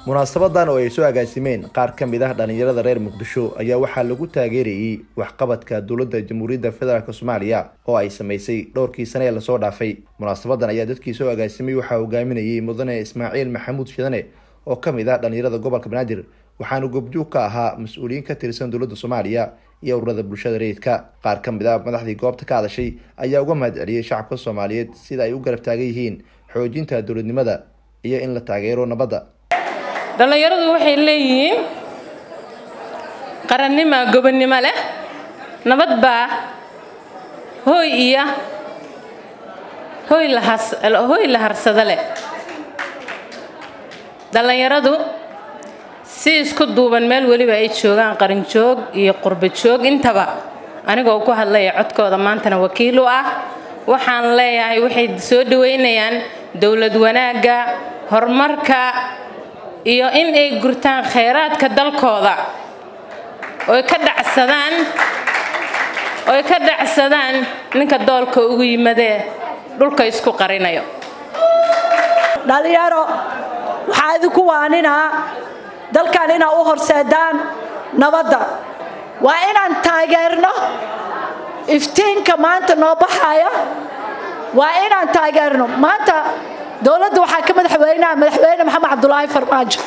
munaasabadan oo ay soo agaasimeen qaar ka mid ah dhallinyarada reer muqdisho ayaa waxaa lagu taageerayey waxqabadka dowladda jamhuuriyadda federaalk soomaaliya oo ay samaysay dhowrkii sane ee lasoo dhaafay munaasabadan ayaa dadkii soo agaasimay waxaa hogaaminayay mudane ismaaciil maxamuud shidane oo ka mid ah dhallinyarada gobolka banaadir waxaana goobjoog ka ahaa mas-uuliyiin ka tirsan dowladda soomaaliya iyo ururada bulshada rayidka qaar ka mid ah madaxdii goobta ka hadashay ayaa uga mahad celiyey shacabka soomaaliyeed sida ay u garab taagan yihiin xoojinta dowladnimada iyo in la taageero nabadda dhallinyaradu waxay leeyihiin qarannima gobonnimo leh nabad baa hooy iyo hooy lahashooy la harsado leh dhallinyaradu si isku duuban meel weliba ay joogaan qarinjoog iyo qurba joog intaba anigoo ku hadlaya codkooda maantana wakiil u ah waxaan leeyahay waxay soo dhaweynayaan dowlad wanaagga horumarka iyo in ay gurtaan khayraadka dalkooda oy ka dhacsadaan oy ka dhacsadaan ninka doolka ugu yimadee dhulka isku qarinayo dhallinyaro waxaa idinku waaninaa dalkan inaa u horseedaan nabadda waa inaan taageerno iftiinka maanta noo baxaya waa inaan taageerno maanta dowladda waxaa ka madaxweynaha madaxweyne maxamed cabdulaahi farmaajo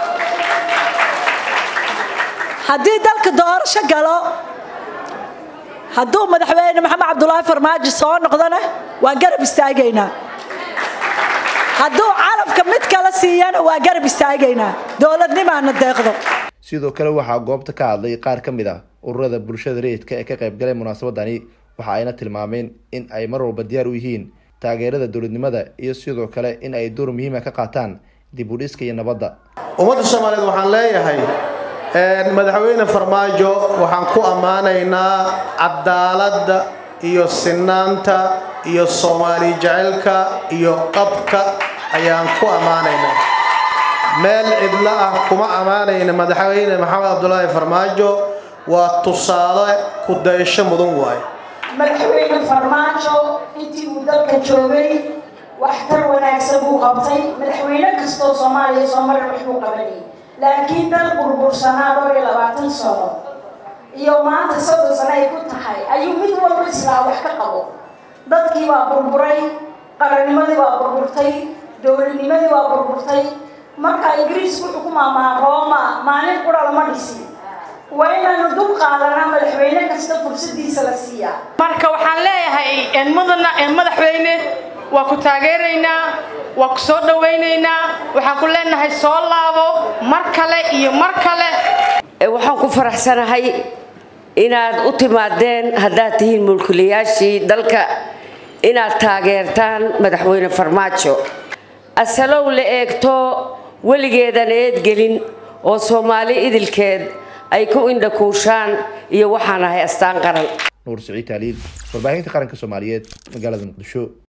haddii dalka doorasho galo hadduu madaxweyne maxamed cabdulaahi farmaajo soo noqdona waa garab istaagaynaa hadduu calafka mid kala siiyana waa garab istaagaynaa dowladnimaana deeqdo sidoo kale waxaa goobta ka hadlay qaar ka mid ah ururada bulshada rayidka ee ka qaybgalay munaasabadani waxa ayna tilmaameen in ay mar walba diyaar u yihiin taageerada dowladnimada iyo sidoo kale in ay door muhiima ka qaataan dib u dhiska iyo nabadda ummadda soomaaliyeed waxaan leeyahay madaxweyne farmaajo waxaan ku ammaanaynaa cadaaladda iyo sinaanta iyo soomaali jecelka iyo qabka ayaan ku ammaanaynaa meel cidlo ah kuma ammaanayna madaxweyne maxamed cabdulaahi farmaajo waa tusaale ku dayasho mudan waaye madaxweyne farmaajo intii uu dalka joogay waxtar wanaagsan buu qabtay madaxweyne kastoo soomaaliya soo marar waxbuu qabanayay laakiin dal burbursanaa dhowr iyo labaatan sano iyo maanta soddon sano ay ku tahay ayuu mid walba islaa wax ka qabo dadkii waa burburay qarannimadii waa burburtay dowladnimadii waa burburtay marka ingiriisku wuxuu ku maamaha rooma maalin qura lama dhisin waa inaanu dul qaadanaa madaxweyne kasta fursadiisa la siiyaa marka waxaan leeyahay mudana madaxweyne waa ku taageeraynaa waa ku soo dhawaynaynaa waxaan ku leenahay soo laabo mar kale iyo mar kale waxaan ku faraxsanahay inaad u timaadeen haddaad tihiin mulkilayaashii dalka inaad taageertaan madaxweyne farmaajo asalow la eegto weligeedan eedgelin oo soomaali idilkeed ay ku indhakuushaan iyo waxaan ahay astaan qaran nuur siciid taaliil warbaahinta qaranka soomaaliyeed magaalada muqdisho